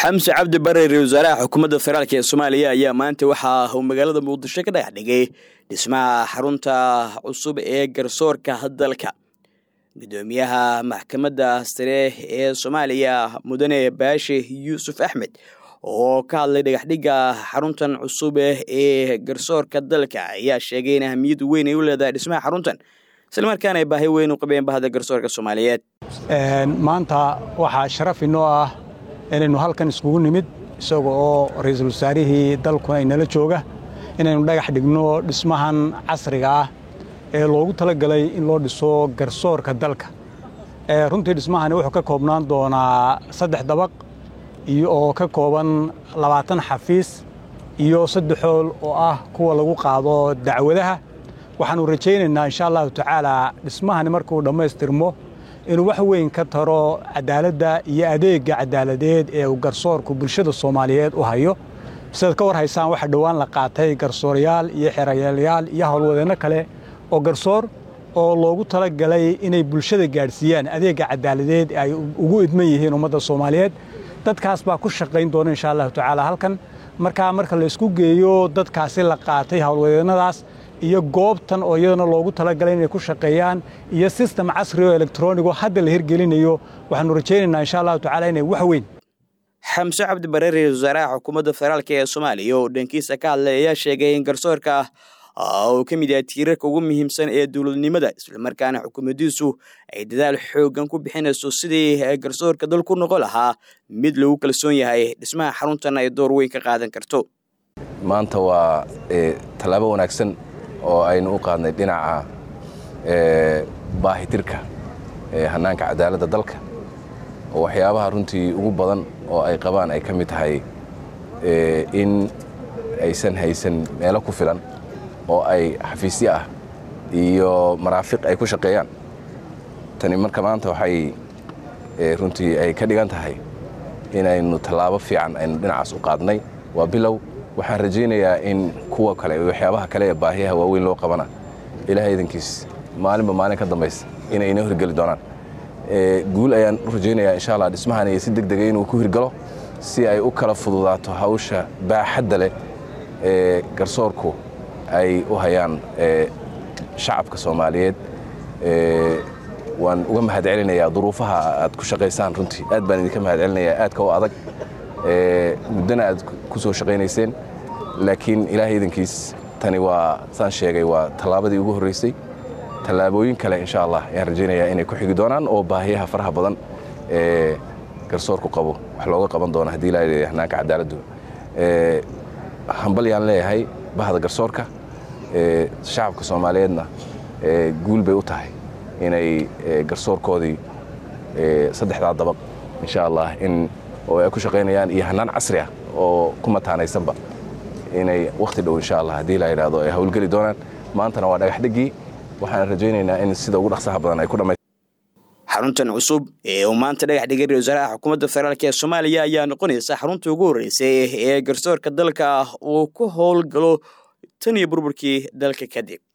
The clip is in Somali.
xamse cabdi bare ra wasaaraha xukuumadda federaalk ee soomaaliya ayaa maanta waxa uu magaalada muqdisho ka dhex dhigay dhismaha xarunta cusub ee garsoorka dalka gudoomiyaha maxkamadda sare ee soomaaliya mudane baashe yuusuf axmed oo ka hadlay dhagaxdhigga xaruntan cusub ee garsoorka dalka ayaa sheegay in ahamiyad weyn ay u leedahay dhismaha xaruntan islamarkaana ay baahi weyn u qabeen bahda garsoorka soomaaliyeed maanta waxaa sharaf inoo ah inaynu halkan iskugu nimid isaga oo ra'iisul wasaarihii dalku ay nala jooga inaynu dhagax dhigno dhismahan casriga ah ee loogu talagalay in loo dhiso garsoorka dalka runtii dhismahani wuxuu ka koobnaan doonaa saddex dabaq iyo oo ka kooban labaatan xafiis iyo saddex hool oo ah kuwa lagu qaado dacwadaha waxaannu rajaynaynaa insha allahu tacaala dhismahani markuu dhammaystirmo inuu wax weyn ka taro cadaaladda iyo adeegga cadaaladeed ee uu garsoorku bulshada soomaaliyeed u hayo sidaad ka war haysaan waxaa dhowaan la qaatay garsoorayaal iyo xerayaalayaal iyo howlwadeenno kale oo garsoor oo loogu talagalay inay bulshada gaadhsiiyaan adeegga cadaaladeed ay ugu idman yihiin ummadda soomaaliyeed dadkaas baa ku shaqayn doona insha allahu tacaala halkan markaa marka la isku geeyo dadkaasi la qaatay howlwadeennadaas iyo goobtan oo iyadana loogu talagalay inay ku shaqeeyaan iyo sistem casri oo elektronigo hadda la hirgelinayo waxaanu rajaynaynaa insha allahu tacala inay wax weyn xamse cabdi bare ra-isul wasaaraha xukuumadda federaalk ee soomaaliya oo dhankiisa ka hadlay ayaa sheegay in garsoorka uu ka mid yahay tiirarka ugu muhiimsan ee dowladnimada islamarkaana xukuumaddiisu ay dadaal xooggan ku bixinayso sidii garsoorka dalku noqon lahaa mid lagu kalsoon yahay dhismaha xaruntan ay door weyn ka qaadan karto maanta waa tallaabo wanaagsan oo aynu u qaadnay dhinaca baahitirka hannaanka cadaaladda dalka oo waxyaabaha runtii ugu badan oo ay qabaan ay ka mid tahay in aysan haysan meelo ku filan oo ay xafiisyo ah iyo maraafiq ay ku shaqeeyaan tani marka maanta waxay runtii ay ka dhigan tahay inaynu tallaabo fiican aynu dhinacaas u qaadnay waa bilow waxaan rajaynayaa in kuwa kale waxyaabaha kale ee baahiyaha waaweyn loo qabana ilaahay idankiis maalinba maalin ka dambaysa inay inoo hirgeli doonaan guul ayaan u rajaynayaa insha allah dhismahan iyo si deg dega inuu ku hirgalo si ay u kala fududaato hawsha baaxadda leh ee garsoorku ay u hayaan shacabka soomaaliyeed waan uga mahad celinayaa duruufaha aad ku shaqaysaan runtii aad baan idinka mahad celinayaa aadka u adag muddana aad ku soo shaqaynayseen laakiin ilaahay idankiis tani waa saan sheegay waa tallaabadii ugu horraysay tallaabooyin kale insha allah ayaan rajaynayaa inay ku xigi doonaan oo baahiyaha faraha badan ee garsoorku qabo wax looga qaban doono haddii ilaa leeyahay hannaanka cadaaladdu hambal yaan leeyahay bahda garsoorka shacabka soomaaliyeedna guul bay u tahay inay garsoorkoodii saddexdaa dabaq insha allah in oo ay ku shaqaynayaan iyo hannaan casri ah oo ku mataanaysanba inay wakhti dhow insha allah haddii la yidhaahdo ay howlgeli doonaan maantana waa dhagaxdhiggii waxaan rajaynaynaa in sida ugu dhaqsaha badan ay ku dhamay xaruntan cusub ee uu maanta dhagax dhigay ra wasaaraha xukuumadda federaalk ee soomaaliya ayaa noqonaysa xarunta ugu horreysay ee garsoorka dalka uu ku howlgalo tan iyo burburkii dalka kadib